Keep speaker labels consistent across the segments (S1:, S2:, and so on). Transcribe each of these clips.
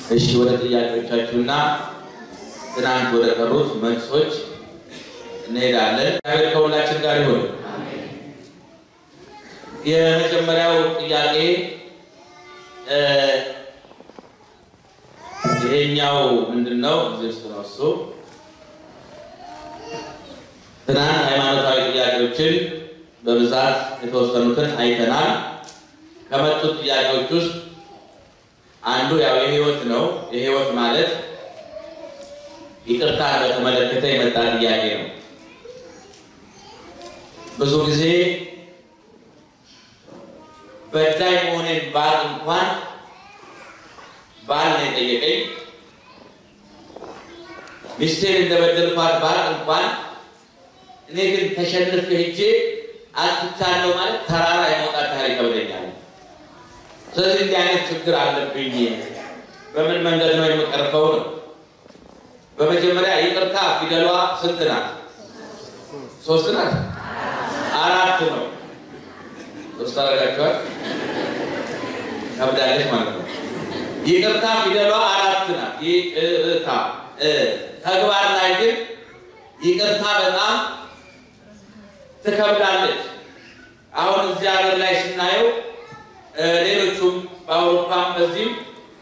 S1: እሺ ወደ ጥያቄዎቻችሁና ትናንት ወደ ቀሩት መልሶች እንሄዳለን። እግዚአብሔር ከሁላችን ጋር ይሁን። የመጀመሪያው ጥያቄ ይሄኛው ምንድን ነው? እዚህ ውስጥ ነው እሱ። ትናንት ሃይማኖታዊ ጥያቄዎችን በብዛት የተወሰኑትን አይተናል። ከመጡት ጥያቄዎች ውስጥ አንዱ ያው የህይወት ነው። የህይወት ማለት ይቅርታ በተመለከተ የመጣ ጥያቄ ነው። ብዙ ጊዜ በዳይ መሆኔን ባል እንኳን ባል ነው የጠየቀኝ ሚስቴን እንደበደልኳት ባል እንኳን እኔ ግን ተሸንፍ ሄጄ አጥቻለሁ ማለት ተራራ የመውጣት ታሪክ ይከብደኛል። ስለዚህ እንዲህ አይነት ችግር አለብኝ። በምን መንገድ ነው የምቀርፈው ነው? በመጀመሪያ ይቅርታ ፊደሏ ስንት ናት? ሶስት ናት? አራት ነው። ሶስት አረጋችኋል? ከብዳለች ማለት ነው። ይቅርታ ፊደሏ አራት ናት። ይቅርታ ተግባር ላይ ግን ይቅርታ በጣም ትከብዳለች። አሁን እዚህ ሀገር ላይ ስናየው ሌሎቹም በአውሮፓም በዚህም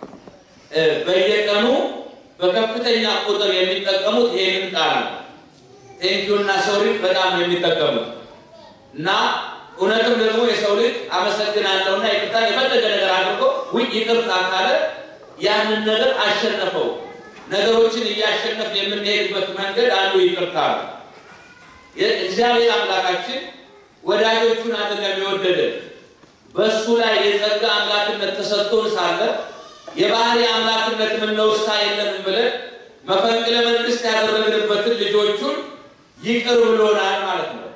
S1: በየቀኑ በከፍተኛ ቁጥር የሚጠቀሙት ይሄንን ቃል ነው። ቴንኪዩ እና ሶሪ በጣም ነው የሚጠቀሙት እና እውነትም ደግሞ የሰው ልጅ አመሰግናለሁና ይቅርታ የፈለገ ነገር አድርጎ ውይ ይቅርታ ካለ ያንን ነገር አሸነፈው። ነገሮችን እያሸነፍ የምንሄድበት መንገድ አንዱ ይቅርታ ነው። እግዚአብሔር አምላካችን ወዳጆቹን አጠገብ የወደደ በእሱ ላይ የጸጋ አምላክነት ተሰጥቶን ሳለ የባህሪ አምላክነት ምንነውሳ የለንም ብለን መፈንቅለ መንግስት ያደረግንበትን ልጆቹን ይቅር ብሎናል ማለት ነው።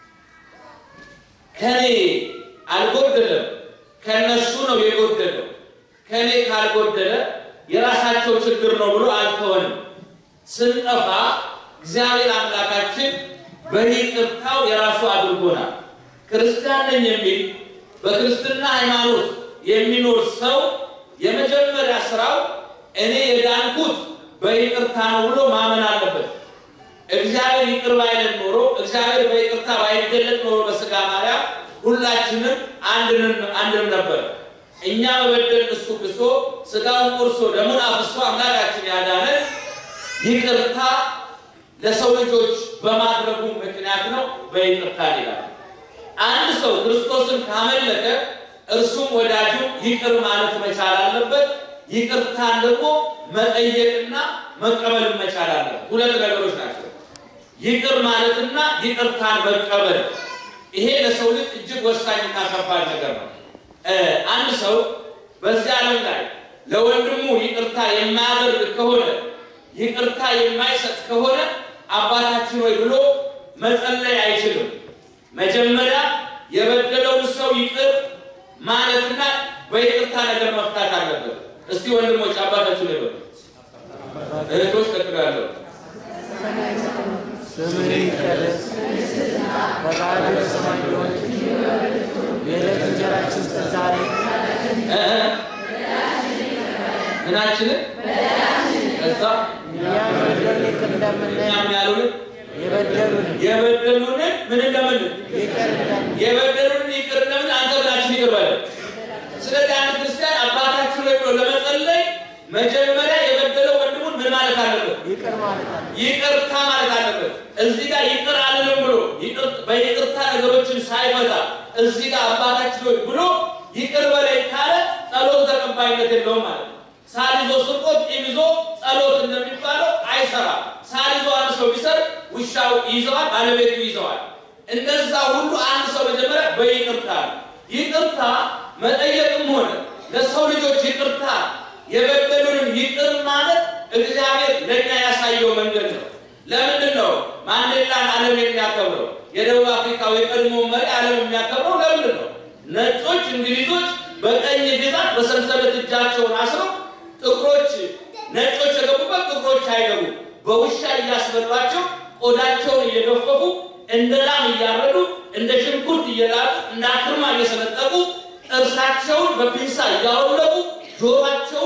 S1: ከኔ አልጎደለም፣ ከነሱ ነው የጎደለው። ከኔ ካልጎደለ የራሳቸው ችግር ነው ብሎ አልተወንም። ስንጠፋ እግዚአብሔር አምላካችን በይቅርታው የራሱ አድርጎናል። ክርስቲያን ነኝ የሚል በክርስትና ሃይማኖት የሚኖር ሰው የመጀመሪያ ስራው እኔ የዳንኩት በይቅርታ ነው ብሎ ማመን አለበት። እግዚአብሔር ይቅር ባይለን ኖሮ እግዚአብሔር በይቅርታ ባይገለጥ ኖሮ በስጋ ማርያም ሁላችንም አንድንም ነበር። እኛ በበደል እሱ ክሶ ስጋውን ቆርሶ ደሙን አፍሶ አምላካችን ያዳነን ይቅርታ ለሰው ልጆች በማድረጉ ምክንያት ነው። በይቅርታ ይላል። አንድ ሰው ክርስቶስን ካመለከ እርሱም ወዳጁ ይቅር ማለት መቻል አለበት። ይቅርታን ደግሞ መጠየቅና መቀበል መቻል አለበት። ሁለት ነገሮች ናቸው። ይቅር ማለትና ይቅርታን መቀበል። ይሄ ለሰው ልጅ እጅግ ወሳኝና ከባድ ነገር ነው። አንድ ሰው በዚህ ዓለም ላይ ለወንድሙ ይቅርታ የማያደርግ ከሆነ ይቅርታ የማይሰጥ ከሆነ አባታችን ወይ ብሎ መጸለይ አይችልም። መጀመሪያ የበደለውን ሰው ይቅር ማለትና በይቅርታ ነገር መፍታት አለበት። እስቲ ወንድሞች አባታችሁ ነው ይበሉ። እህቶች ቀጥላለሁ።
S2: ስምህ ይቀደስ፣ ፈቃድህ በሰማይ እንደሆነች የዕለት እንጀራችንን ስጠን ዛሬ፣
S1: ምናችንን ከዛ
S2: እኛም የበደሉንን ይቅር እንደምንል
S1: እኛም ያሉንን
S2: የበደሉንን
S1: የበደሉንን ምን እንደምንል
S2: ይቅር እንደምንል
S1: የበደሉንን ይቅር እንደምን አንተ ብላችን ይቅር በለን። ስለዚህ አንድ ክርስቲያን አባታችን ወይ ብሎ ለመጸለይ መጀመሪያ የበደለው ወንድሙን ምን ማለት አለበት?
S2: ይቅር ማለት አለ።
S1: ይቅርታ ማለት አለበት። እዚህ ጋር ይቅር አልልም ብሎ ይቅር- በይቅርታ ነገሮችን ሳይፈታ እዚህ ጋር አባታችን ሆይ ብሎ ይቅር በላይ ካለ ጸሎት ተቀባይነት የለውም ማለት ነው። ሳል ይዞ ስርቆት ቂም ይዞ ጸሎት እንደሚባለው አይሰራም። ሳል ይዞ አንድ ሰው ቢሰርቅ ውሻው ይዘዋል፣ ባለቤቱ ይዘዋል። እንደዛ ሁሉ አንድ ሰው መጀመሪያ በይቅርታ ነው። ይቅርታ መጠየቅም ሆነ ለሰው ልጆች ይቅርታ የበደሉንን ይቅር ማለት እግዚአብሔር ለእኛ ያሳየው መንገድ ነው። ለምንድን ነው ማንዴላን ዓለም የሚያከብረው? የደቡብ አፍሪካው የቀድሞ መሪ ዓለም የሚያከብረው ለምንድን ነው? ነጮች እንግሊዞች በቀኝ ግዛት በሰንሰለት እጃቸውን አስረው ጥቁሮች ነጮች የገቡበት ጥቁሮች አይገቡ በውሻ እያስበሏቸው ቆዳቸውን እየገፈፉ እንደ ላም እያረዱ እንደ ሽንኩርት እየላጡ እንደ አክርማ እየሰነጠቁ ጥርሳቸውን በፒንሳ እያወለቁ ጆሯቸውን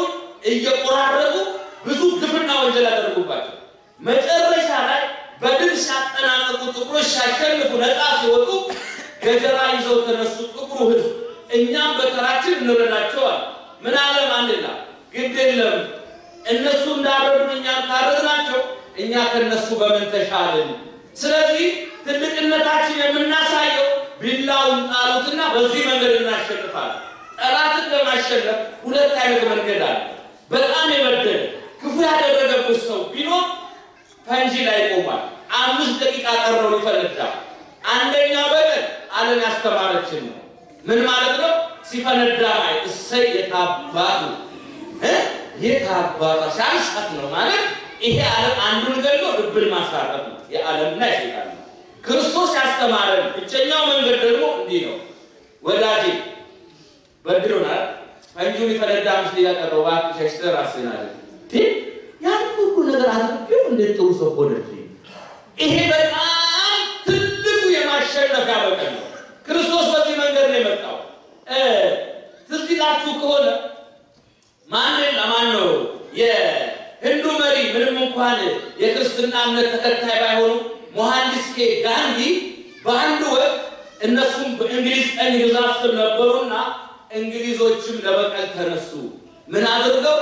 S1: እየቆራረጡ ብዙ ግፍና ወንጀል ያደረጉባቸው መጨረሻ ላይ በድል ሲያጠናቅቁ ጥቁሮች ሲያሸንፉ ነፃ ሲወጡ ገጀራ ይዘው ተነሱ ጥቁሩ ሕዝብ። እኛም በተራችን እንረዳቸዋል። ምን አለ ማንዴላ፣ ግድ የለም እነሱ እንዳረዱን እኛም ካረድናቸው እኛ ከነሱ በምን ተሻልን? ስለዚህ ትልቅነታችን የምናሳየው ቢላውን ጣሉትና በዚህ መንገድ እናሸንፋለን። ጠላትን ለማሸነፍ ሁለት አይነት መንገድ አለ። በጣም የበደለ ክፉ ያደረገብት ሰው ቢኖር ፈንጂ ላይ ቆሟል። አምስት ደቂቃ ቀረው ይፈነዳል። አንደኛው በቀን ዓለም ያስተማረችን ነው። ምን ማለት ነው? ሲፈነዳ ማይ እሰይ የታባቱ እ የታባቱ ሲያንሳት ነው ማለት ይሄ ዓለም አንዱን ገሎ ልብን ማሳረፍ ነው። የዓለምና የሴጣን ነው። ክርስቶስ ያስተማረን ብቸኛው መንገድ ደግሞ እንዲህ ነው። ወዳጄ በድሎናል። ፈንጂውን ይፈነዳ አምስት ደቂቃ ቀረው። እባክህ ሸሽተህ ራስህን አለ ያን ሁሉ ነገር አድርጌው እንዴት ጥሩ ሰው ሆነልኝ? ይሄ በጣም ትልቁ የማሸነፊያ በቀን ነው። ክርስቶስ በዚህ መንገድ ነው የመጣው። ትዝ ይላችሁ ከሆነ ማንዴላ ማን ነው የህንዱ መሪ ምንም እንኳን የክርስትና እምነት ተከታይ ባይሆኑ ሞሐንዲስ ኬ ጋንዲ በአንድ ወቅት እነሱም በእንግሊዝ ቀኝ ግዛት ስር ነበሩና እንግሊዞችም ለበቀል ተነሱ። ምን አድርገው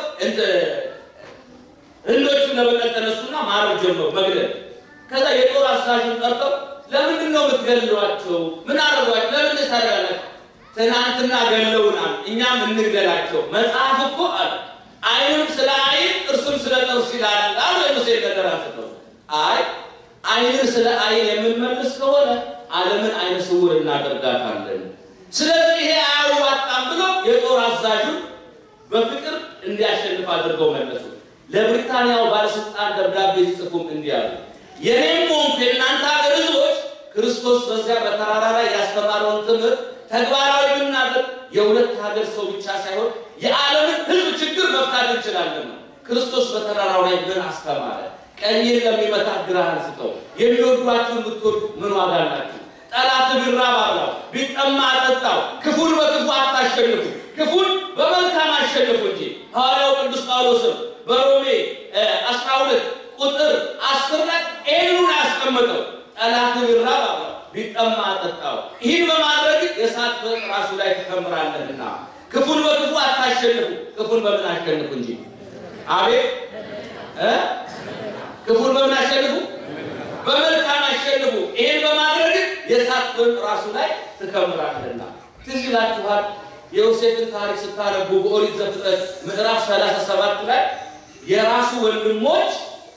S1: ህንዶችም ለበቀል ተነሱና ማረግ ጀመሩ፣ መግደል። ከዛ የጦር አዛዡን ጠርተው ለምንድን ነው የምትገድሏቸው? ምን አረጓቸው? ለምን ታደርጋላችሁ? ትናንትና ገለውናል፣ እኛም እንግደላቸው። መጽሐፍ እኮ አለ ዓይንም ስለ ዓይን ጥርስም ስለ ጥርስ ይላል አሉ የሙሴ ነገር አንስተው። አይ ዓይንን ስለ ዓይን የምንመልስ ከሆነ ዓለምን ዓይነ ስውር እናደርጋታለን። ስለዚህ ይሄ አያዋጣም ብሎ የጦር አዛዡን በፍቅር እንዲያሸንፍ አድርገው መለሱ። ለብሪታንያው ባለስልጣን ደብዳቤ ሲጽፉም እንዲህ አሉ። የኔም ሆንኩ የእናንተ ሀገር ህዝቦች ክርስቶስ በዚያ በተራራ ላይ ያስተማረውን ትምህርት ተግባራዊ ብናደርግ የሁለት ሀገር ሰው ብቻ ሳይሆን የዓለምን ህዝብ ችግር መፍታት እንችላለን ነው። ክርስቶስ በተራራው ላይ ምን አስተማረ? ቀኝን ለሚመታ ግራህን ስጠው። የሚወዷችሁን ብትወዱ ምን ዋጋ አላችሁ? ጠላት ቢራብ አብላው፣ ቢጠማ አጠጣው። ክፉን በክፉ አታሸንፉ፣ ክፉን በመልካም አሸንፉ እንጂ ሐዋርያው ቅዱስ ጳውሎስም በሮሜ አስራ ሁለት ቁጥር አስር ላይ ይህንኑን ያስቀመጠው ጠላት ቢራብ አብላው፣ ቢጠማ አጠጣው። ይህን በማድረግ የእሳት ፍም ራሱ ላይ ትከምራለህና ክፉን በክፉ አታሸንፉ፣ ክፉን በምን አሸንፉ እንጂ። አቤት እ ክፉን በምን አሸንፉ? በመልካም አሸንፉ። ይህን በማድረግ የእሳት ፍም ራሱ ላይ ትከምራለህና። ትዝ ይላችኋል የዮሴፍን ታሪክ ስታነቡ በኦሪት ዘፍጥረት ምዕራፍ 37 ላይ የራሱ ወንድሞች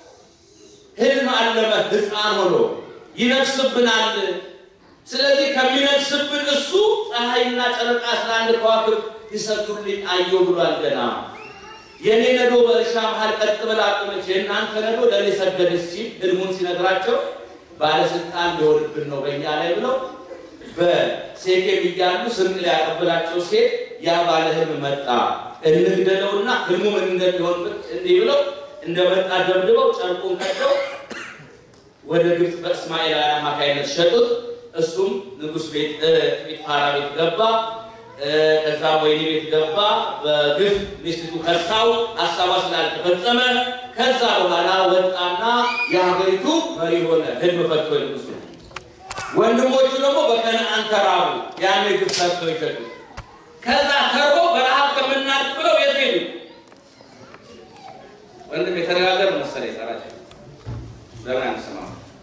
S1: ህልም አለመ ሕፃን ሆኖ ይነግስብናል። ስለዚህ ከሚነግስብን እሱ ፀሐይና ጨረቃ አስራ አንድ ከዋክብት ይሰግዱልኝ አየሁ ብሏል። ገና የእኔ ነዶ በእርሻ መሀል ቀጥ ብላ ቆመች፣ የእናንተ ነዶ ለእኔ ሰገደች ሲል ህልሙን ሲነግራቸው ባለስልጣን ሊሆንብን ነው በእኛ ላይ ብለው በሴኬም እያሉ ስንቅ ሊያቀብላቸው ሴት ያ ባለ ህልም መጣ፣ እንግደለውና ህልሙ ምን እንደሚሆን እንዲህ ብለው እንደመጣ ደብድበው ጨርቁን ቀደው ወደ ግብፅ በእስማኤላውያን አማካይነት ሸጡት። እሱም ንጉሥ ቤት ጲጥፋራ ቤት ገባ። ከዛ ወይኒ ቤት ገባ። በግፍ ሚስቱ ከሳው፣ ሀሳቧ ስላልተፈጸመ ከዛ በኋላ ወጣና የሀገሪቱ መሪ ሆነ። ህልም ፈቶ ንጉሱ ወንድሞቹ ደግሞ በከነአን ተራቡ። ያን ግፍ ሰርቶ ይሸጡ። ከዛ ተርቦ በረሃብ ከምናልቅ ብለው የት ሄዱ? ወንድም የተነጋገር መሰለኝ ጠራቸው ለምን አንሰማ?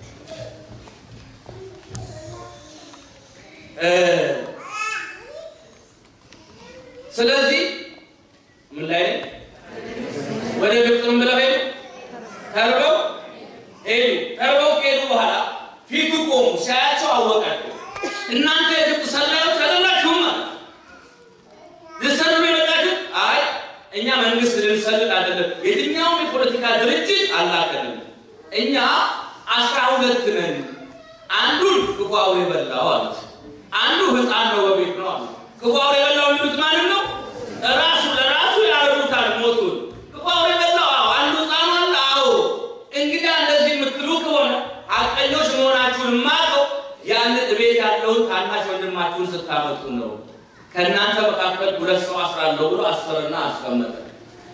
S1: ስለዚህ ምን ላይ ወደ ግብፅም ብለው ሄዱ። ተርበው ሄዱ። ተርበው ከሄዱ በኋላ ፊቱ ቆሙ። ሲያያቸው አወቃቸው። እናንተ የግብፅ ሰላዮች አይደላችሁም ማለት ልትሰልሉ የመጣችሁ? አይ እኛ መንግስት ልንሰልል አይደለም። የትኛውም የፖለቲካ ድርጅት አላከንም። እኛ አስራ ሁለት ነን። አንዱን ክፉ አውሬ በላው አሉት። አንዱ ህፃን ነው በቤት ነው አሉት። ክፉ አውሬ በላው የሚሉት ማንም ነው? ራሱ ለራሱ ያረዱታል ሞቱን። ክፉ አውሬ በላው። አዎ። አንዱ ህፃን አለ። አዎ። እንግዲህ እንደዚህ የምትሉ ከሆነ ሐቀኞች መሆናችሁን የማውቀው ያን ቤት ያለውን ታናሽ ወንድማችሁን ስታመጡ ነው። ከእናንተ መካከል ሁለት ሰው አስራለሁ ብሎ አስርና አስቀመጠ።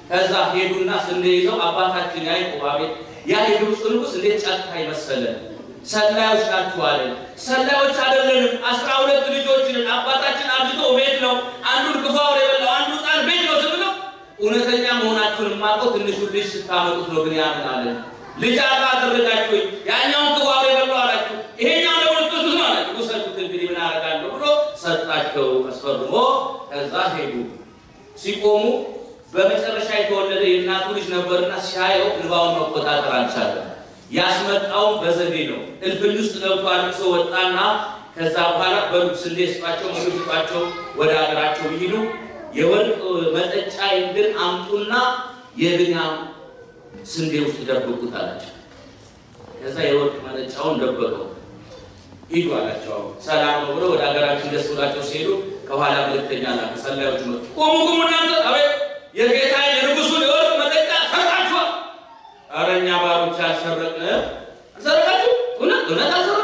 S1: ከዛ ሄዱና ስንዴ ይዘው አባታችን ያዕቆብ አቤት ያ የግብፅ ንጉሥ እንዴት ጨካኝ መሰለ ሰላዮች ናችሁ አለን። ሰላዮች አይደለንም። አስራ ሁለት ልጆችንን አባታችን አብዝቶ ቤት ነው አንዱን ክፉ አውሬ የበላው አንዱ ሕፃን ቤት ነው ስብለው እውነተኛ መሆናችሁን የማውቀው ትንሹ ልጅ ስታመጡት ነው። ግን ያምን አለን ልጅ አልባ አደረጋችሁኝ። ያኛውን ክፉ አውሬ የበላው አላችሁ፣ ይሄኛው ደግሞ ልትወስዱት ነው አላችሁ። ውሰዱት እንግዲህ ምን አደርጋለሁ ብሎ ሰጣቸው አስፈርሞ። ከዛ ሄዱ። ሲቆሙ በመጨረሻ የተወለደ የእናቱ ልጅ ነበርና ሲያየው እንባውን መቆጣጠር አልቻለም። ያስመጣውን በዘዴ ነው። እልፍኝ ውስጥ ገብቶ አልቅሶ ወጣና ከዛ በኋላ በሉት ስንዴ ስጧቸው፣ ምግብ ስጧቸው፣ ወደ ሀገራቸው ይሂዱ። የወርቅ መጠጫ ግን አምጡና የብንያም ስንዴ ውስጥ ደብቁት አላቸው። ከዛ የወርቅ መጠጫውን ደበቀው። ሂዱ አላቸው። ሰላም ነው ብለው ወደ ሀገራችን ደስ ብላቸው ሲሄዱ ከኋላ መልእክተኛ ላከ። ሰላዮች መጡ። ቁሙ ቁሙ እናንተ አቤት የጌታ የንጉሱን የወርቅ መጠጫ ሰርቃችኋል። ኧረ እኛ ባሮች አልሰረቅንም። አልሰረቃችሁ? እውነት እውነት አልሰረቁ።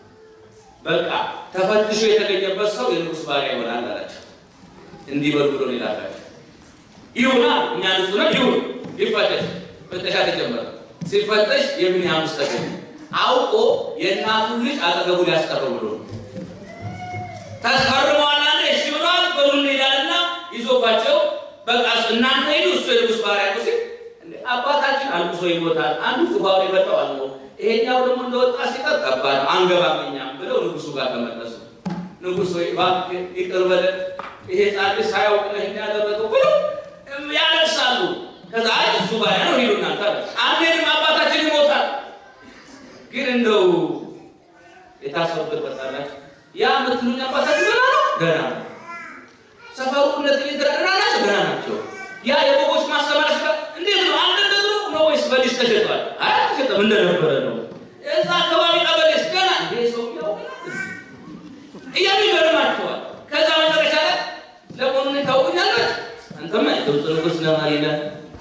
S1: በቃ ተፈትሾ የተገኘበት ሰው የንጉስ ባሪያ ይሆናል አላቸው። እንዲህ በሉ ብሎ ላካቸው። ይሁና እኛ ንጹህ ነን፣ ይሁን ይፈተሽ። ፍተሻ ተጀመረ። ሲፈተሽ የብንያም ውስጥ ተገኘ። አውቆ የእናቱን ልጅ አጠገቡ ሊያስቀረው ብሎ ነው። ተስፈርመዋል አለ። እሺ ብለዋል። በሉ እንሄዳልና ይዞባቸው በቃ እናንተ ሂዱ፣ እሱ የንጉስ ባሪያ ነው ሲል አባታችን አልቅሶ ይሞታል። አንዱ ክፋውን ይበጠዋል ነው ይሄኛው ደግሞ እንደወጣ ሲቀር ከባድ ነው፣ አንገባም እኛም ብለው ንጉሱ ጋር ተመለሱ። ንጉሥ ወይ እባክህ ይቅር በለን ይሄ ጻድቅ ሳያውቅ ነው ይሄን ያደረገው ብለው ያለቅሳሉ። ከዛ አይ እሱ ባሪያ ነው ሂዱ እናንተ አለ። አንዴንም አባታችን ይሞታል። ግን እንደው የታሰሩበት በጣላችሁ ያ የምትሉኝ አባታችን ገና ነው ገና ነው ሰፈሩ እነዚህ የተረና ናቸው ገና ናቸው። ያ የበጎች ማሰማሪያ ስፍራ እንዴት ነው? አንድ እንደድሮ ነው ወይስ በሊዝ ተሸጧል? አይ ተሸጠም እንደነበረ ነው። እዛ አካባቢ ቀበሌስ ገና እንዴ ሰው ያው እያሉ ይገርማቸዋል። ከዛ መጨረሻ ላይ ለመሆኑ ታውቁኛለች? አንተማ የግብፅ ንጉሥ ነህ መሪ ነህ።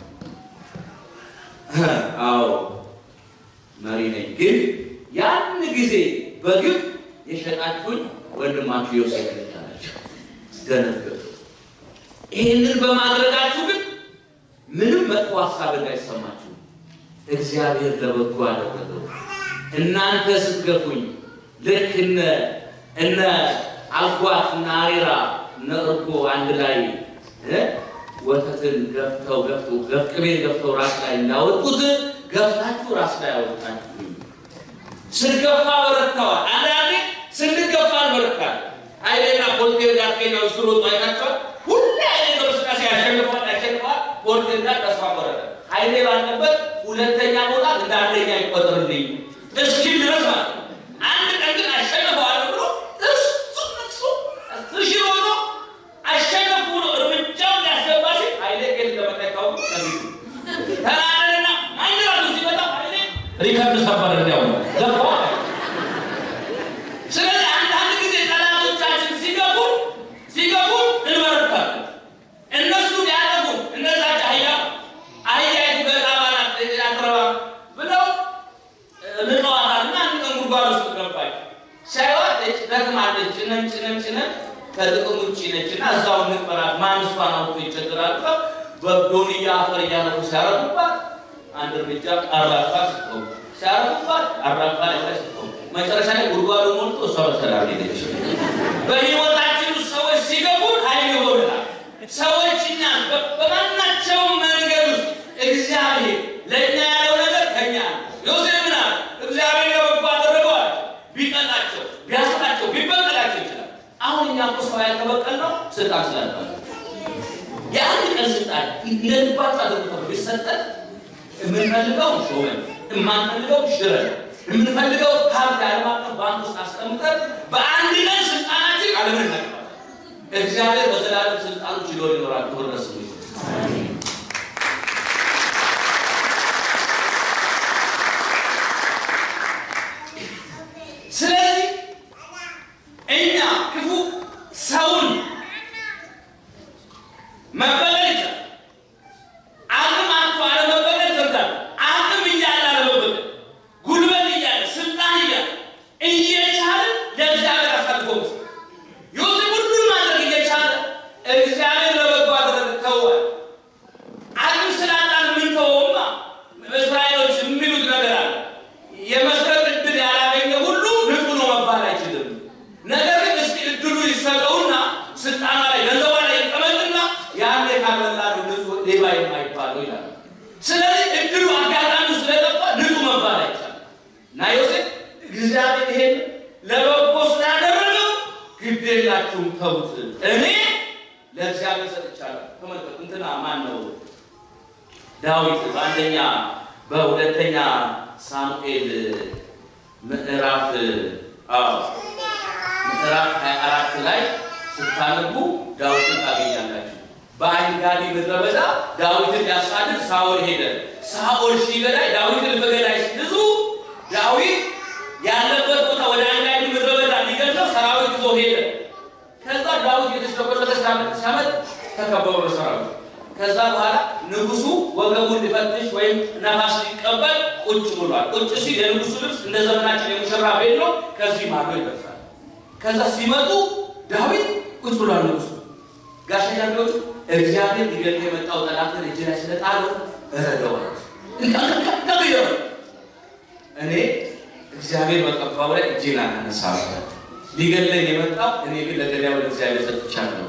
S1: አዎ መሪ ነኝ። ግን ያን ጊዜ በግብ የሸጣችሁኝ ወንድማችሁ ዮሴፍ ነች አላቸው። ደነገጡ። ይህንን በማድረጋችሁ ግን ምንም መጥፎ ሀሳብ እንዳይሰማችሁ እግዚአብሔር ለበጎ አደረገው። እናንተ ስትገፉኝ ልክ እነ እነ አጓት እና አሬራ እነ እርጎ አንድ ላይ እ ወተትን ገፍተው ገፍተው ገፍ ቅቤን ገፍተው ራስ ላይ እንዳወጡት ገፍታችሁ ራስ ላይ አወጣችሁ። ስንገፋ በረታዋል። አንዳንዴ ስንገፋ በረታል። ኃይሌና ፖልቴር ጋር ኬኛ ውስጥ ሮጡ አይታቸዋል። ሁሌ ኃይሌ በእንቅስቃሴ ያሸንፈዋል ያሸንፈዋል። ፖልቴር ጋር ተስፋ ቆረጠ። ኃይሌ ባለበት ሁለተኛ መውጣት እንደ አንደኛ ይቆጠርልኝ እስኪል ድረስ ማለት ነው። አንድ ቀን ግን አሸንፈዋል ብሎ እሱ ነቅሶ እሺ ሮጦ አሸነፉ ብሎ እርምጃውን ሊያስገባ ሲል ኃይሌ ጌት እንደመጣ ይታወቁ ከፊቱ ተናደደና ማንራቱ ሲመጣ ኃይሌ ሪከርድ ሰበር እንዲያው ገባ ስለዚህ አንዳንድ ጊዜ ጠላቶቻችን ሲገቡ ሲገቡ እንበረታለን። እነሱ ሊያጠፉ እነዛች አህያ አህያይቱ በጣባናት አትረባ ብለው ልቀዋታልና አንድ ቀን ጉድጓድ ውስጥ ገባች። ሳይዋት ደክማለች። ጭነን ጭነን ጭነን ከጥቅም ውጭ ነች እና እዛው እንቅበራት ማን እሷን አውጥቶ ይቸግራል ብለው በዶንያ አፈር እያነቁ ሲያረጉባት አንድ እርምጃ አራፋ ስትቆም ሲያረጉባት አራፋ ላይ ስትቆም መጨረሻ ላይ ጉድጓዱ ሞልቶ እሷ በሰላም ሄደች። በህይወታችን ውስጥ ሰዎች ሲገቡ ኃይል ይሆናል። ሰዎች እኛ በማናቸውም መንገድ ውስጥ እግዚአብሔር ለእኛ ያለው ነገር ከኛ ነው። ዮሴፍ ምን አለ? እግዚአብሔር ለበጎ አደረገዋል። ቢቀጣቸው፣ ቢያስጣቸው፣ ቢበቀላቸው ይችላል። አሁን እኛ እኮ ሰው ያልተበቀልነው ስልጣን ስላልነበረ የአንድ ቀን ስልጣን እንደልባቸው አድርጎ ቢሰጠን የምንፈልገው ሾመን የማንፈልገው ሽረን የምንፈልገው ሀብት ዓለም አቀፍ ባንክ ውስጥ አስቀምጠን በአንድ ቀን ስልጣናችን ዓለምን እናቀባለን። እግዚአብሔር በዘላለም ስልጣኑ ችሎ ይኖራል። ክብር ለስሙ ይሁን። ስለዚህ እኛ ክፉ ሰውን መበቀል ይቻላል። አቅም አጥቶ አለመበቀል ይፈርዳል። አቅም እያለ አለመበቀል፣ ጉልበት እያለ ስልጣን እያለ እየቻለ ለእግዚአብሔር አሳልፎ መስጠት። ዮሴፍ ሁሉን ማድረግ እየቻለ እግዚአብሔር ለበጎ አደረገ። ተው ሌባ የማይባለው ይላል። ስለዚህ እድሉ አጋጣሚ ስለጠፋ ንጹህ መባል አይቻልም እና ዮሴፍ እግዚአብሔር ይሄን ለበጎ ስላደረገው ግድ የላችሁም ተዉት፣ እኔ ለእግዚአብሔር ሰጥቻለሁ። ተመልከቱ፣ እንትና ማን ነው ዳዊት በአንደኛ በሁለተኛ ሳሙኤል ምዕራፍ አዎ ምዕራፍ 24 ላይ ስታነቡ ዳዊትን ታገኛላችሁ። በአንጋዲ ምድረ በዳ ዳዊትን ያሳድድ ሳኦል ሄደ። ሳኦል ሺህ ገዳይ ዳዊትን በገዳይ ብዙ ዳዊት ያለበት ቦታ ወደ አንጋዲ ምድረ በዳ ሊገለው ሰራዊት ይዞ ሄደ። ከዛ ዳዊት የተሽከበረተ ሲያመጥ ተከበበ በሰራዊት። ከዛ በኋላ ንጉሱ ወገቡን ሊፈትሽ ወይም ነፋስ ሊቀበል ቁጭ ብሏል። ቁጭ ሲል የንጉሱ ልብስ እንደ ዘመናችን የሙሽራ ቤት ነው። ከዚህ ማዶ ይደርሳል። ከዛ ሲመጡ ዳዊት ቁጭ ብሏል። ንጉሱ ጋሻ ጃቢዎቹ እግዚአብሔር ሊገል የመጣው ጠላትን እጅ ላይ ስለጣለው እረዳዋል። ተቀየረ። እኔ እግዚአብሔር በቀባው ላይ እጄን አላነሳም። ሊገለኝ የመጣው እኔ ግን ለገዳዩ ለእግዚአብሔር ሰጥቻለሁ።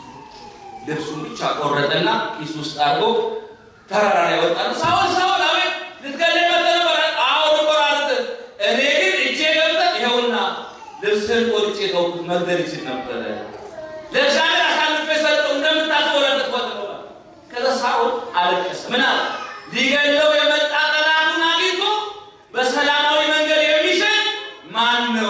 S1: ልብሱን ብቻ ቆረጠና ኪስ ውስጥ አድርጎ ተራራ ላይ ወጣ። ሳውል ሳውል፣ አቤት ልትገለኝ መጥተህ ነበር? አዎ ልቆራርጥ። እኔ ግን እጄ ገብተህ ይኸውና ልብስህን ቆርጬ ተውኩት። መግደል ይችል ነበረ። ለእግዚአብሔር አሳልፌ ሰጠው። እንደምታስበው ለጥቆት ነው። ከዛ ሳውል አለቀሰ። ምን አለ? ሊገለው የመጣ ጠላቱን አግኝቶ በሰላማዊ መንገድ የሚሸኝ ማን ነው?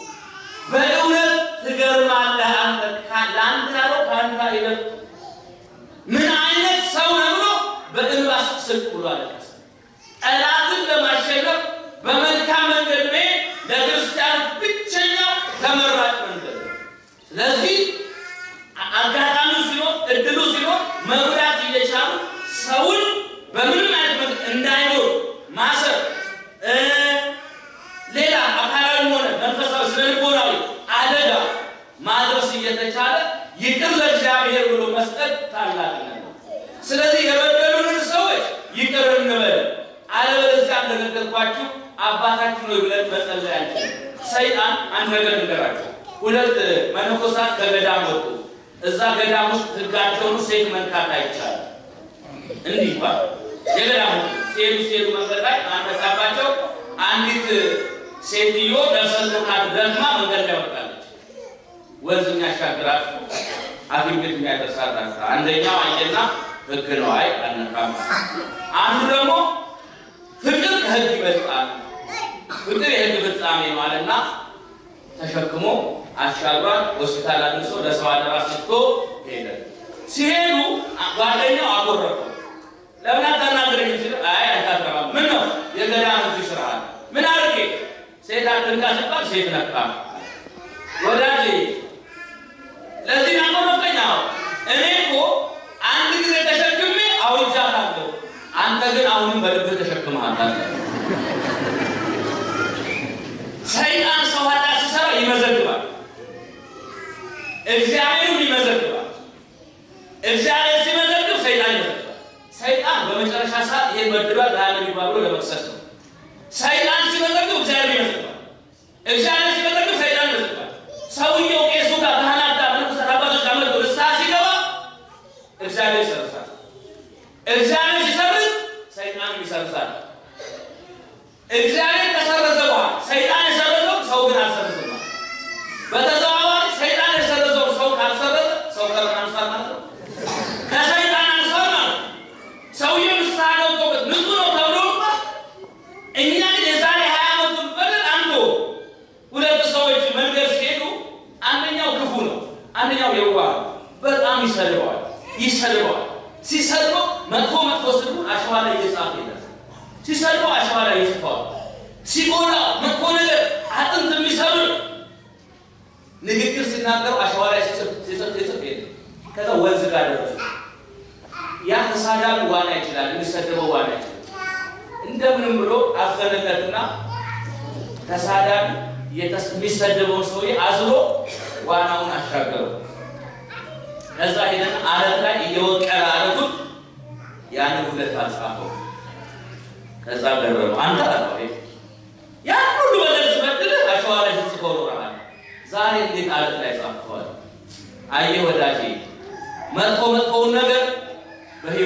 S1: በእውነት ትገርማለህ አንተ ለአንተ ያለው ከአንተ አይደል? ምን አይነት ሰው ነው ብሎ በእንባ ስቅ ብሎ አለቀሰ። ጠላትን ለማሸነፍ በመልካም መንገድ መሄድ ለክርስቲያን ብቸኛው ተመራጭ መንገድ ነው። ስለዚህ አጋጣሚ ሲኖር እድሉ ሲኖር መጉዳት እየቻሉ ሰውን በምንም አይነት መንገድ እንዳይኖር ማሰር ሌላ አካላዊም ሆነ መንፈሳዊ ስነልቦናዊ አደጋ ማድረስ እየተቻለ ይቅር ለእግዚአብሔር ብሎ መስጠት ታላቅነት ነው። ስለዚህ የበደሉንን ሰዎች ይቅር እንበል። አለበለዚያ እንደነገርኳችሁ አባታችን ሆይ ብለን መጸለይ አንችልም። ሰይጣን አንድ ነገር ንገራቸው። ሁለት መነኮሳት ከገዳም ወጡ። እዛ ገዳም ውስጥ ሕጋቸውን ሴት መንካት አይቻልም። እንዲህ ይባል የገዳሙ ሲሄዱ ሲሄዱ መንገድ ላይ አንበጣባቸው አንዲት ሴትዮ ደርሰንቶካት ደክማ መንገድ ላይ ወጣለች። ወንዝ የሚያሻግራት ሐኪም ቤት የሚያደርሳት ናት። አንደኛው አየና ህግ ነው አይ አልነካም። አንዱ ደግሞ ፍቅር ከህግ ይበልጣል፣ ፍቅር የህግ ፍጻሜ ነው አለና ተሸክሞ አሻግሯል። ሆስፒታል አድርሶ ለሰው አደራ ሰጥቶ ሄደ። ሲሄዱ ጓደኛው አጎረፈው። ለምን አታናግረኝ ሲል አይ አታገባም። ምን ነው የገዳም ህግ ይሽርሃል። ምን አድርጌ ሴት አትንካ ሲባል ሴት ነካ። ወዳጄ ለዚህ ናቆረፈኝ። አዎ እኔ እኮ አንድ ጊዜ ተሸክሜ አውጃታለሁ። አንተ ግን አሁንም በልብህ ተሸክመሃታል። ሰይጣን ሰው ኃጢአት ሲሰራ ይመዘግባል፣ እግዚአብሔርም ይመዘግባል። እግዚአብሔር ሲመዘግብ ሰይጣን ይመዘግባል። ሰይጣን በመጨረሻ ሰዓት ይሄን በድሏል ለዓለም ይባል ብሎ ለመክሰስ ነው። ሰይጣን ሲመዘግብ እግዚአብሔር ይመዘግባል። እግዚአብሔር ሲመዘግብ ሰይጣን ይመዘግባል። ሰውየው ቄሱ ጋር ካህናት ጋር መንፈሳት አባቶች ጋር መጥቶ ንስሐ ሲገባ እግዚአብሔር ይሰርሳል። እግዚአብሔር ሲሰርዝ ሰይጣንም ይሰርሳል። እግዚአብሔር ከሰረዘ በኋላ ሰይጣን የሰረዘው ሰው ግን አልሰረዘም። በተዘዋዋሪ ሰይጣን የሰረዘው ሰው ካልሰረዘ ሰው ከምን አንሷል ማለት ነው? ከሰይጣን አንሷል ማለት ነው። ሰውየው ንስሐ ገብቶበት ንጹሕ ነው ተብሎ እንኳን እኛ ግን የዛሬ ሀያ ዓመቱን በደል አንዶ ሁለት ሰዎች መንገድ ሲሄዱ አንደኛው ክፉ ነው፣ አንደኛው የዋህ ነው። በጣም ይሰድበዋል ይሰድበዋል። ሲሰድበው መጥፎ መጥፎ ስድቡን አሸዋ ላይ እየጻፈ ይላል። ሲሰድበው አሸዋ ላይ ይጽፈዋል። ሲጎዳ መጥፎ ነገር አጥንት የሚሰብር ንግግር ሲናገረው አሸዋ ላይ ሲጽፍ ሲጽፍ ሲጽፍ የለም። ከዛ ወንዝ ጋር ደረሱ። ያ ተሳዳቢ ዋና ይችላል፣ የሚሰደበው ዋና ይችላል። እንደምንም ብሎ አዘነለትና ተሳዳቢ የሚሰደበውን ሰውዬ አዝሎ ዋናውን አሻገረው። ከዛ ሄደን አለት ላይ እየወቀረ አለቱን ያንን ሁለት አልጻፈው። ከዛ ገረመው። አንተ አለው ያን ሁሉ በደል ስበድልህ አሸዋ ላይ ስትጽፈው ኖረሃል። ዛሬ እንዴት አለት ላይ ጻፍተዋል? አየህ ወዳጄ፣ መጥፎ መጥፎውን ነገር በህይወቴ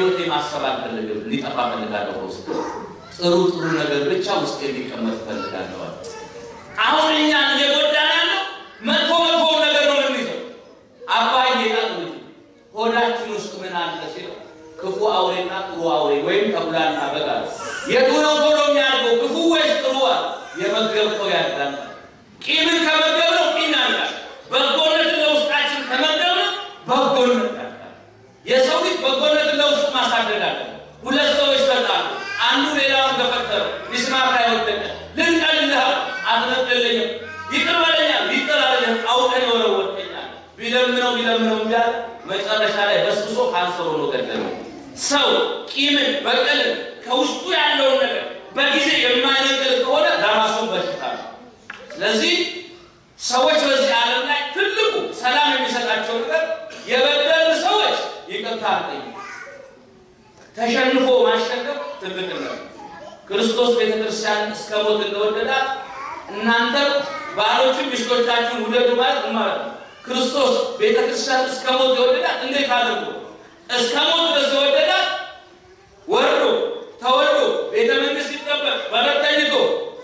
S1: ማሰብ አልፈልግም፣ እንዲጠፋ ፈልጋለሁ። ውስጥ ጥሩ ጥሩ ነገር ብቻ ውስጥ እንዲቀመጥ ፈልጋለሁ። አሁን እኛን እየጎዳን ያለው መጥፎ መጥፎ ነገር ነው የምንይዘው። አባዬ ጣሉ ሆዳችን ውስጥ ምን አለ ሲለው ክፉ አውሬና ጥሩ አውሬ ወይም ተኩላና በግ አለ። የቱ ነው ቶሎ የሚያድገው ክፉ ወይስ ጥሩ? አለ። የመገብከው ያዳል። ቂምን ከመገብነው ቂም ያልቃል። በጎነትን ለውስጣችን ከመገብነው በጎነት ያልቃል። የሰው ልጅ በጎነትን ለውስጥ ማሳደግ አለ። ሁለት ሰዎች ተጣሉ። አንዱ ሌላውን ገፈተረው፣ ሚስማር ላይ ወደቀ። ልንቀልልህ አትነቅልኝም፣ ይቅር በለኛል፣ ይቅር አለኝ፣ አውቀን የወረወርከኛል። ቢለምነው ቢለምነው እምቢ አለ። መጨረሻ ላይ በስብሶ ካንሰር ሆኖ ገደለው። ሰው ቂምን በቀልን ከውስጡ ያለውን ነገር በጊዜ የማይነቅል ከሆነ ለራሱን በሽታ ነው። ስለዚህ ሰዎች በዚህ ዓለም ላይ ትልቁ ሰላም የሚሰጣቸው ነገር የበደሉ ሰዎች ይቅርታ አጠይቁ። ተሸንፎ ማሸነፍ ትልቅነት ክርስቶስ ቤተ ክርስቲያን እስከ ሞት እንደወደዳት እናንተም ባሎችን ሚስቶቻችሁን ውደዱ ማለት ማለት ነው። ክርስቶስ ቤተ ክርስቲያን እስከ ሞት የወደዳት እንዴት አድርጎ እስከ ሞት ድረስ የወደዳት ወርዶ ተወልዶ ቤተ መንግስት ሲጠበቅ በረት ተኝቶ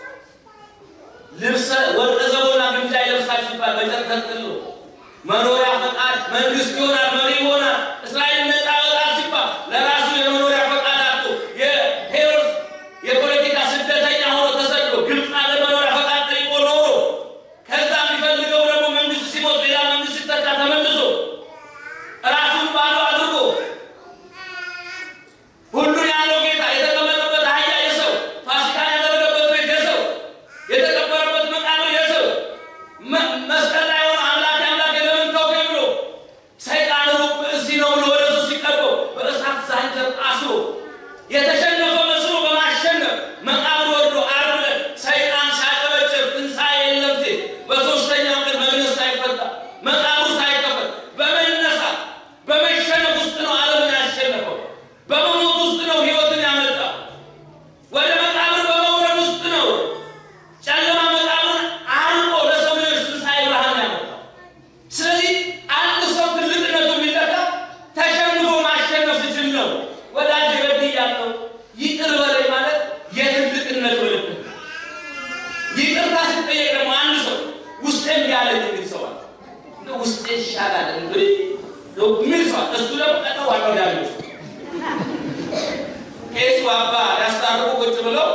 S1: ልብሰ ወርቀ ዘቦና ግምጃ ይለብሳል ሲባል በጨርቅ ተጠቅልሎ መኖሪያ ፈቃድ መንግስት ይሆናል መሪ ይሆናል እስራኤል ነፃ ያወጣል ሲባል ለራሱ የመኖሪያ ፈቃድ አጥቶ የሄሮድስ የፖለቲካ ስደተኛ ሆኖ ተሰዶ ግብፅ ሀገር መኖሪያ ፈቃድ ጠይቆ ኖሮ ከዛ የሚፈልገው ደግሞ መንግስት ሲሞት ሌላ መንግስት ሲተካ ተመልሶ ራሱን ባዶ አድርጎ ሁሉን ያለው ጌታ የተቀመጠበት አህያ የሰው ፋሲካን ያደረገበት ቤት የሰው የተቀበረበት መቃብር የሰው መ- መስቀል ላይ ሆኖ አምላክ አምላክ ለምን ተውከኝ ብሎ ሰይጣን ሩቅ ብእሲ ነው ብሎ ወደ እሱ ሲቀርበው በእሳት ዛንጀር አስሮ የተሸነፈ መስሎ በማሸነፍ መቃብር ወርዶ ዓርብ ዕለት ሰይጣን ሲያጨበጭብ ትንሣኤ የለም ሲል በሦስተኛው ቀን መግነዝ ሳይፈታ መቃብሩ ሳይከፈት በመነሳት በመሸነፍ ውስጥ ነው ዓለምን ያሸነፈው። በመሞት ውስጥ ነው ሕይወትን ያመጣው። ወደ መቃብር በመውረድ ውስጥ ነው ጨለማ መቃብርን አርቆ ለሰው ልጆች ትንሣኤ ብርሃን ያመጣው። ስለዚህ አንድ ሰው ትልቅነቱ የሚለካው ተሸንፎ ማሸነፍ ሲችል ነው። ወዳጅ በድያለሁ ይቅር በለኝ ማለት የትልቅነት ምልክት ነው። ይቅርታ ሲጠየቅ ደግሞ አንድ ሰው ውስጤ እንዲያለኝ የሚል ሰው አለ። እንደው ውስጤ ይሻላል እንግዲህ የሚል ሰው አለ። እሱ ደግሞ ቀጠሮ ዋናው ያለው ቄሱ አባ ሊያስታርቁ ቁጭ ብለው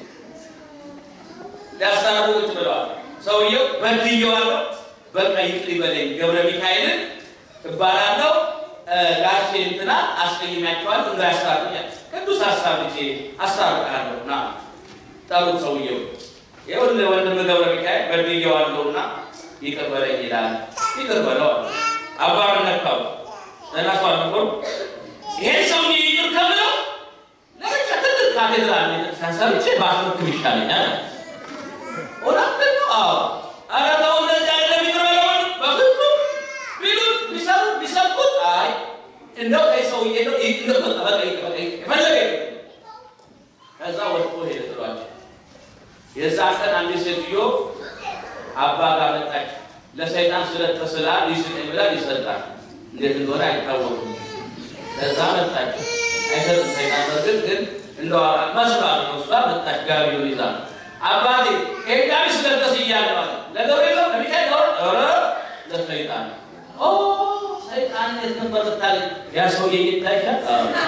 S1: ሊያስታርቁ ቁጭ ብለዋል። ሰውየው በድዬዋለሁ፣ በቃ ይቅር ይበለኝ ገብረ ሚካኤልን እባላለሁ ጋሼ እንትና አስቀይሜያቸዋለሁ እንዳያስታርቁኛል ቅዱስ ሀሳብ ልጄ አስታርቃለሁ ና ጠሩት። ሰውየው ይኸውልህ ወንድም ገብረ ሚካኤል በድዬዋለሁና ይቅር በለኝ ይላል። ይቅር በለው አለ። አባ ምን ነካው? ለራሱ አልነበሩ ይሄን ሰውዬ ይቅር ከምለው ለብቻ ትልቅ ካቴድራል ቤተክርስቲያን ሰርቼ ባስረክብ ይሻለኛል። እውነትን ነው። አዎ ኧረ ተው እንደዚህ አይደለም ይቅር በለው በፍጹም ቢሉት ቢሰሩት ቢሰብኩት አይ እንደው ከይ ሰውዬ ነው ይቅር በቃ በቃ ይቅር በቃ ይቅር የፈለገ ይቅር። ከዛ ወጥቶ ሄደ ጥሏቸው። የዛ ቀን አንዲት ሴትዮ አባ ጋር መጣች። ለሰይጣን ስለት ተስላ ሊስጠኝ ብላ ሊሰጣል እንዴት እንደሆነ አይታወቅም። ከዛ መጣች። አይሰጥም ሰይጣን በርግጥ ግን እንደው መስሏት ነው። እሷ መጣች ጋቢውን ይዛ አባቴ ይሄ ጋቢ ስለት ተስያለሁ አለ። ለገብርኤል ነው ለሚካኤል ነው ኧረ ለሰይጣን ኦ ሰይጣን የት ነበር ብታገኝ ያ ሰውዬ ይታይሻል።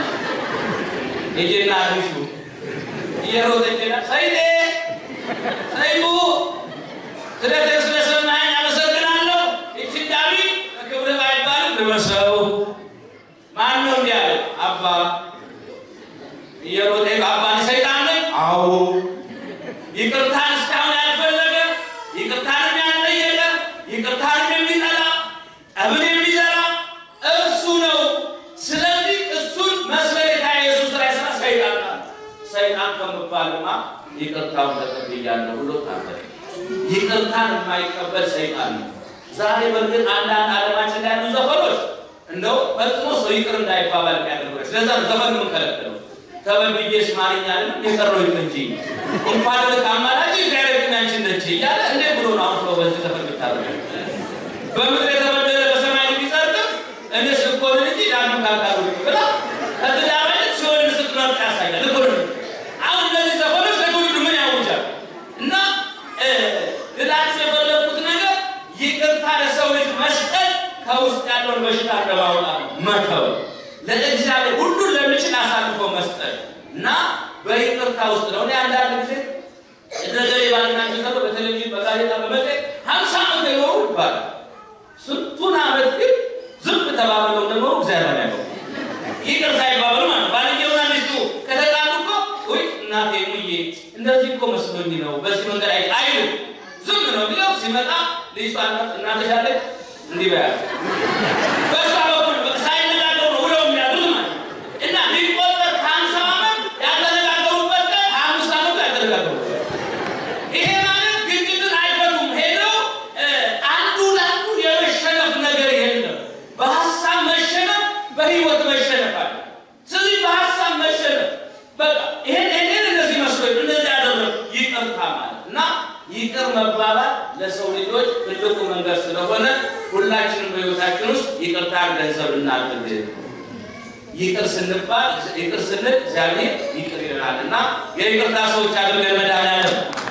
S1: ሂጂና አድርሹ እየሮጠች ሄዳ ሰይጤ ሰይፉ ስለዚህ ስለሰማኸኝ አመሰግናለሁ። ይቺ ጋቢ በክብር ባይባልም ልበሰው። ማን ነው እንዲህ ያለ? አባ እየሮጠ አባ እኔ ሰይጣን ነኝ? አዎ። ይቅርታን እስካሁን ያልፈለገ ይቅርታንም ያልጠየቀ ይቅርታንም የሚጠላ ጠብን የሚዘራ እርሱ ነው። ስለዚህ እሱን መስለታ ኢየሱስ ላይ ስራ ሰይጣን ናት። ሰይጣን ከምባልማ ይቅርታውን ተቀብያለሁ ብሎ ታበለ። ይቅርታን የማይቀበል ሰይጣን ነው። ዛሬ በእርግጥ አንዳንድ ዓለማችን ላይ ያሉ ዘፈኖች እንደው ፈጽሞ ሰው ይቅር እንዳይባባል የሚያደርጉ ስለዛ ነው ዘፈን የምንከለክለው። ተበድዬ ስማርኛ አይደለም የቀረው ይቅር እንጂ እንኳን ከአማላጅ እግዚአብሔር ግን አንቺን ነች እያለ እንዴት ብሎ ነው አሁን ሰው በዚህ ዘፈን ብታደርገ በምድር የተበደለ በሰማይ ቢጸድቅ እኔ ስኮንን እንጂ ዳግም ካልቃሉ ብላ ከትዳር አይነት ሲሆን ከመሻት ለማውጣት መተው ለእግዚአብሔር ሁሉን ለሚችል አሳልፎ መስጠት እና በይቅርታ ውስጥ ነው። እኔ አንዳንድ ጊዜ እነገሌ ባልና ሚስት ተብሎ በቴሌቪዥን በጋዜጣ በመጽሔት ሀምሳ ዓመት የኖሩ ይባላል። ስንቱን ዓመት ግን ዝም ተባብለው እንደኖሩ እግዚአብሔር ያለው ይቅርታ ይባባሉ ማለት ባልየውና ሚስቱ ከተጣሉ እኮ ውይ እናቴ ሙዬ እንደዚህ እኮ መስሎኝ ነው በዚህ መንገድ አይ አይሉ ዝም ነው ቢለው ሲመጣ ልጅቷ እናትሽ አለች እንዲህ በያ በሷ በኩል ሳይነጋገሩ ነው ውለው የሚያድሩት ማለት ነው። እና ሊቆጠር ከሀምሳ ዓመት ያልተነጋገሩበት ቀን አምስት ዓመቱ ያልተነጋገሩበት ይሄ ማለት ግጭትን አይፈቱም። ሄደው አንዱ ለአንዱ የመሸነፍ ነገር የለም። በሀሳብ መሸነፍ፣ በህይወት መሸነፍ አለ። ስለዚህ በሀሳብ መሸነፍ በቃ ይሄን ይሄን እንደዚህ መስሎኝ እንደዚህ ያደረግ ይቅርታ ማለት እና ይቅር መባባል ለሰው ልጆች ትልቁ መንገድ ስለሆነ ሁላችንም በህይወታችን ውስጥ ይቅርታ ገንዘብ እናድርግ። ይቅር ስንባል ይቅር ስንል እግዚአብሔር ይቅር ይለናል እና የይቅርታ ሰዎች አድርገን መድኃኒዓለም